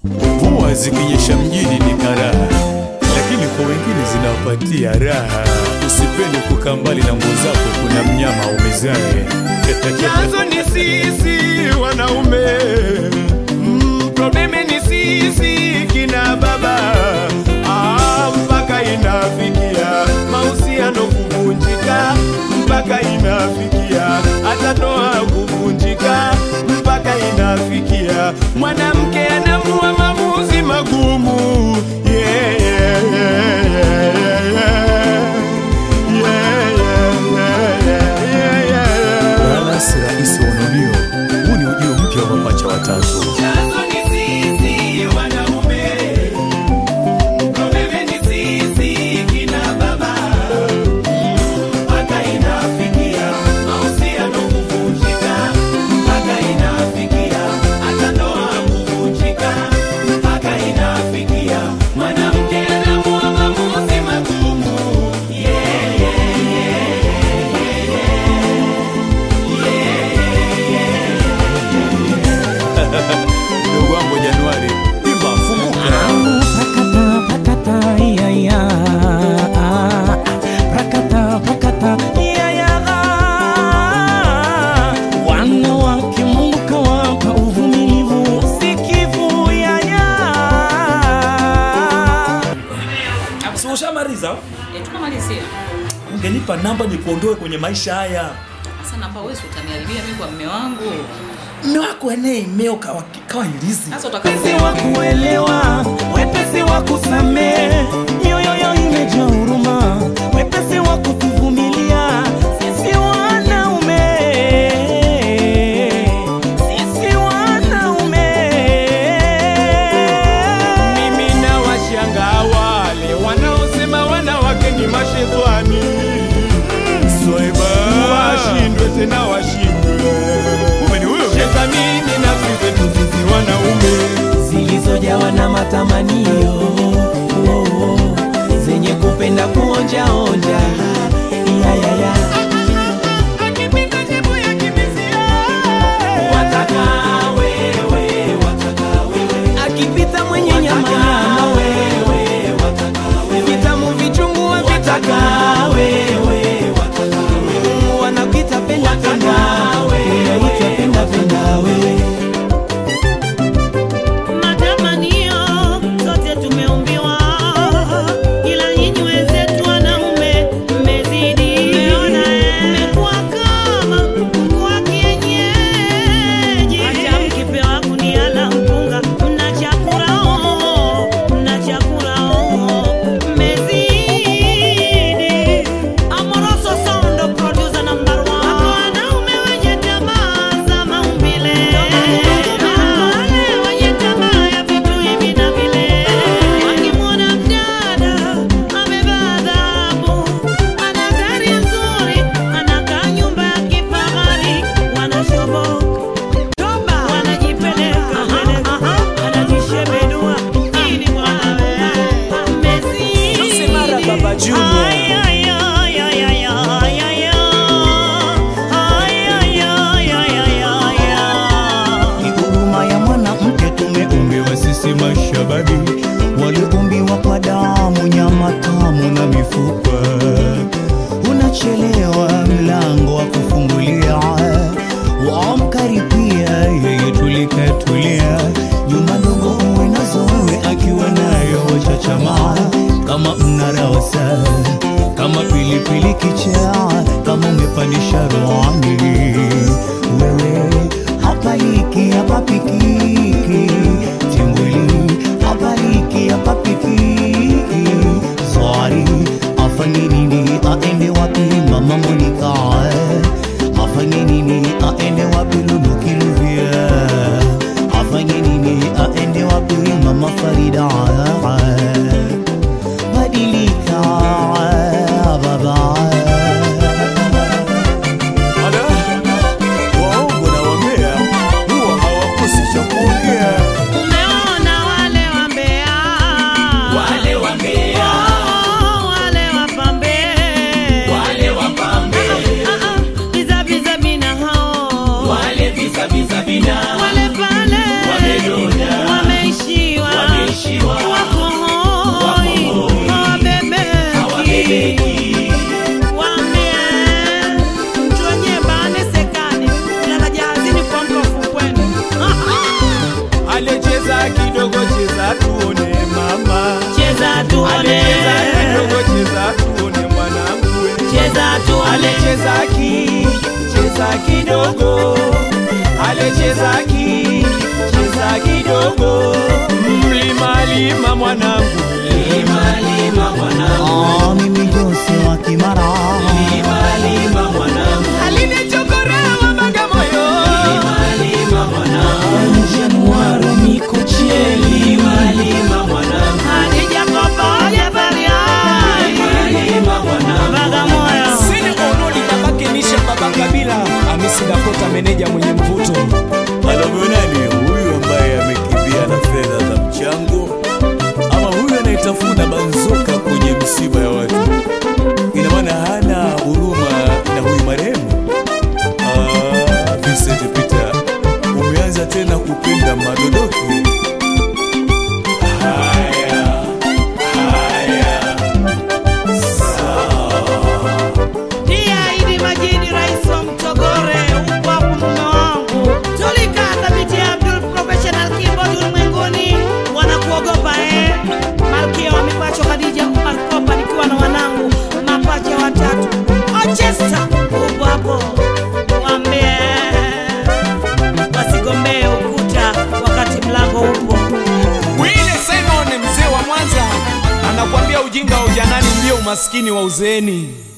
Mvua zikinyesha mjini ni karaha, lakini kwa wengine zinawapatia raha. Usipende kukaa mbali na nguo zako, kuna mnyama umezae. Chanzo ni sisi wanaume, mm, probleme ni sisi kina baba. Ah, mpaka inafikia mahusiano kuvunjika, mpaka inafikia hata ndoa kuvunjika, mpaka inafikia mwanamke anamua maamuzi magumu. Yeah, yeah, yeah, yeah, yeah, yeah. Yeah, yeah, yeah, yeah, yeah, yeah. Wala si rahisi wa ununio. Huu ni ujio mpya wa mapacha watatu. Chanzo ni sisi wanaume, probleme ni sisi kina baba. Mpaka inafikia mahusiano kuvunjika, mpaka inafikia hata ndoa kuvunjika, mpaka inafikia mwanamke anaamua maamuzi magumu. Yeah, yeah, yeah, Ndugu wangu Januari, imba funguka. Prakata, prakata, iya, iya. Prakata, prakata, iya, iya. Wanawake Mungu kawapa uvumilivu, usikivu, iya, iya. Si ushamaliza? Eh, tukamalizia. Ungenipa namba nikuondoe kwenye maisha haya. Sasa namba wewe si utaniharibia mimi kwa mme wangu. Mme wako enee imeo kawa, kawa ilizi. Sasa Wepesi utakapo wa kuelewa, wepesi wa kusamehe, mioyo imejaa huruma, wepesi wa kutuvumilia. Sisi wanaume, sisi wanaume. Mimi na washangaa wale wanaosema wanawake ni mashetani, Swaiba. washindwe tena washindwe. Shetani ni nafsi zetu sisi wanaume. zilizojawa na matamanio oh, oh, zenye kupenda kuonjaonja ya, ya, ya. Wataka wewe, wataka wewe. akipita mwenye nyama nyama wewe, vitamu vichungu vitaka wewe, wanakuita penda penda unaitwa penda penda wewe Matamanio sote tumeumbiwa, ila nyinyi wenzetu wanaume mmezidi. Mmekuwa kama kuku wa kienyeji, hata mkipewa gunia la mpunga mnachakura oo, mnachakura oo, mmezidi. Amoroso Sound producer number one. Hapo wanaume wenye tamaa za maumbile, wale wenye tamaa ya vitu hivi na vile, wakimwona mdada amevaa dhahabu, ana gari nzuri, anakaa nyumba ya kifahari, wanashoboka wanajipeleka anajishebedua ili bwana mmezidi. Baba Junior. Ay, ay, ay, ay, ay, ay, ay, ay, ay, ay, ay, ay, ay, ay. ni huruma ya mwanamke tumeumbiwa sisi mashababi waliumbiwa kwa damu nyama tamu na mifupa unachelewa mlango wa kufungulia wamkaribia yeye tulikatulia nyumba ndogo uwe nazo wewe akiwa nayo wachachamaa kama mnaraosa kama pilipili kichaa kama umepandisha roani wewe hapaliki hapapikiki timbwili hapaliki hapapikiki zwari afanye nini aende wapi mama monika afanye nini aende wapi lulukiluvia afanye nini aende wapi mama farida badilika baba Ala, waongo na wambea huwa hawakosi cha kuongea. Umeona wale wambea, Wale wambea, Oh, wale wapambe, wale wapambe, Ah, ah, biza biza bina hao, wale visa visa vina wale pale Wamedona. wameishi pale chezaki cheza kidogo mlima lima mwanangu lima lima mwanangu Ah, mimi Jose wa Kimara lima lima mwanangu alinichokorewa Bagamoyo lima lima mwanangu Januari Mikocheni lima lima mwanangu Hadija Kopa Jabariani lima mwanangu Bagamoyo Sini Onoli babake Nisha baba Kabila Hamisi Dakota meneja mwenye mvuto Anamwonani huyu ambaye amekimbia na fedha za mchango, ama huyu anayetafuna banzoka kwenye misiba ya watu? Ina maana hana huruma na huyu marehemu. Ah, Vincent Peter, umeanza tena kupenda madodoki. Haya, haya, Pia Idi Majidi, rais wa Mtogore, upo hapo mume wangu. Tulikaa thabiti ya Abdul Professional Keyboard ulimwenguni, wanakuogopa eh. Malkia wa mipacho Khadija Umar Kopa, nikiwa na wanangu mapacha watatu. Ochesta upo hapo, waambie wasigombee ukuta wakati mlango upo. Wile Simon mzee wa Mwanza anakuambia ujinga wa ujanani ndio umaskini wa uzeeni